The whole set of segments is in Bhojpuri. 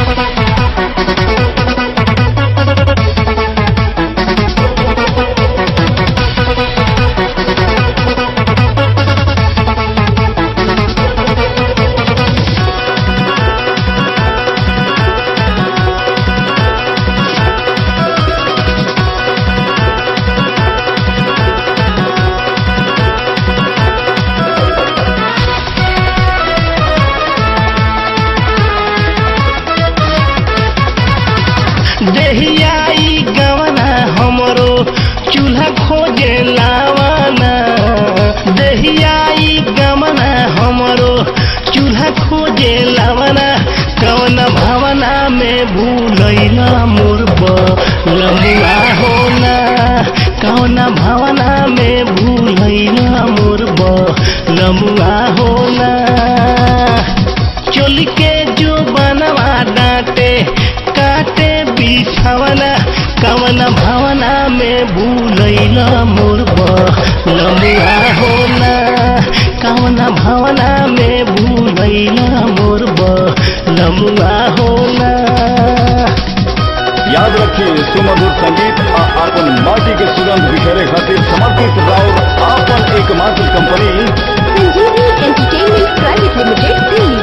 देहियाई गवना हमरो चूल्हा खोजे लावाना देहियाई गवना हमरो चूल्हा खोजे लावाना कवन भावना में भूलैला मोर लमुआ होना कवन भावना में भूलैला मोर लमुआ होना चोली के जो बनवा डांटे काटे बिछवना कवन भावना में भूलैला मोर लमुआ होना कवन भावना में भूलैला मोर लमुआ होना याद रखिए सुमधुर संगीत आ आपन माटी के सुगंध बिखेरे खातिर समर्पित राउर आपन एकमात्र कंपनी संजीवनी एंटरटेनमेंट प्राइवेट लिमिटेड दिल्ली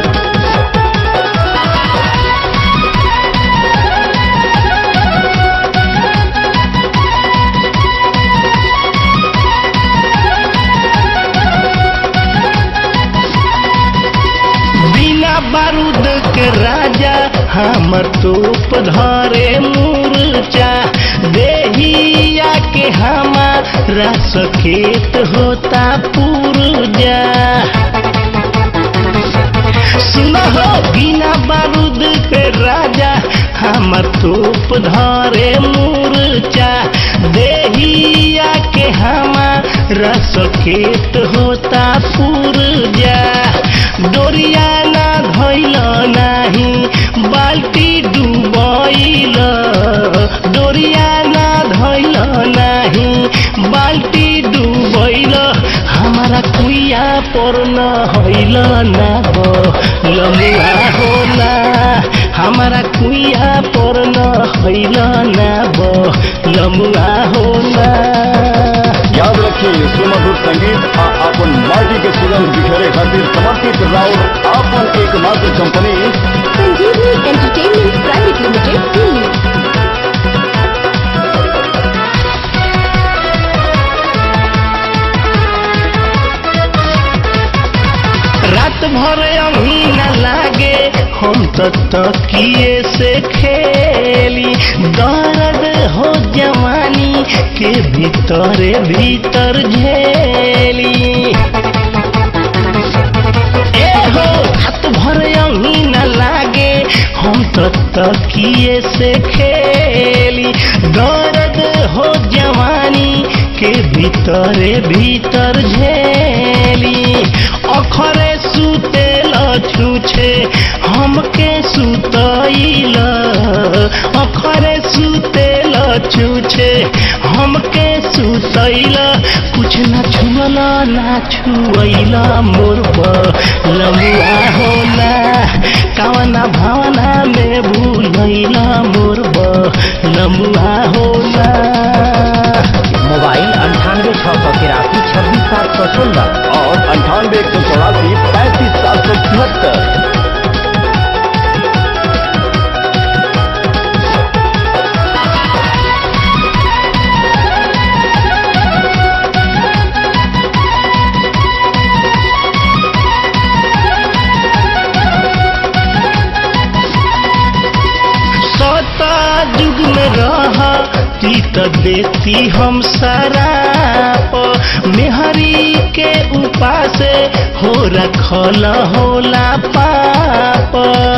बिना बारूद के राजा हमर तोप धरे मूर्चा देहिया के हमारा सखेत होता पूर्जा सुनो हो बिना बारूद के राजा हमर तोप धरे मूर्चा देहिया के हमारा सखेत होता पूर्जा डोरिया ना धैल नाही बाल्टी डुबैल डोरिया ना धैल नाही बाल्टी डुबैल हमारा कुइया पर न हैल ना लमुआ होला हमारा कुइया पर न हैल ना लमुआ होला याद रखिए सुमधुर संगीत आ आपन माटी के सुगंध बिखेरे खातिर समर्पित राउर आपन एकमात्र कंपनी संजीवनी एंटरटेनमेंट प्राइवेट लिमिटेड दिल्ली रात भर अभी न लागे हम तो तकिए से खेली दर्द हो जवानी के भीतर भीतर झेली ए हो रात भर अभी न लागे हम तो तकिए से खेली दर्द हो जवानी के भीतर भीतर झेली अखरे सुतेल छुछे हमके सुतैल अखरे सुतेल छुछे हमके सुतैल कुछ न छुअल ना छुअल मोर लमुआ होला कवना भावना में भूलैला मोर लमुआ होला मोबाइल अंठानवे छः सौ तिरासी छब्बीस सात सौ सोलह और अंठानवे एक सौ चौरासी पैंतीस सात सौ तिहत्तर सता युग में रहा ती त देती हम शराप मेहरी के उपासे हो रखल होला पाप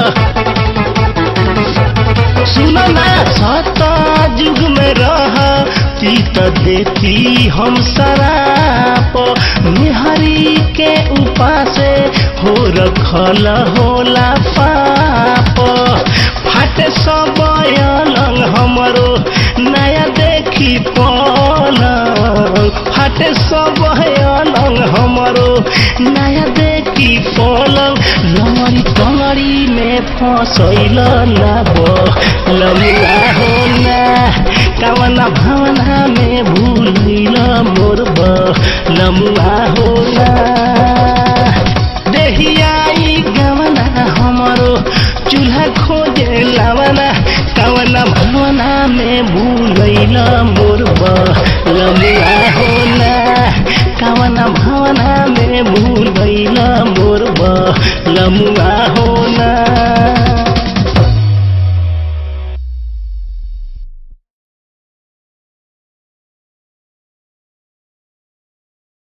सुनो ना सता युग में रहा ती त देती हम शराप मेहरी के उपासे हो रखल होला पाप फाटे सब अलग हमरो नया देखी पलंग फाटे सब अलंग हमरो नया देखी पलंग लमरी टंगरी में फसैल ना लमुआ हो ना कवना भावना में भूलिल मोर लमुआ हो ना देहियाई गवना हमरो चूल्हा खोजे लवना कवना भावना में भूलैल मोर लमुआ हो ना कवना भावना में भूलैल मोर लमुआ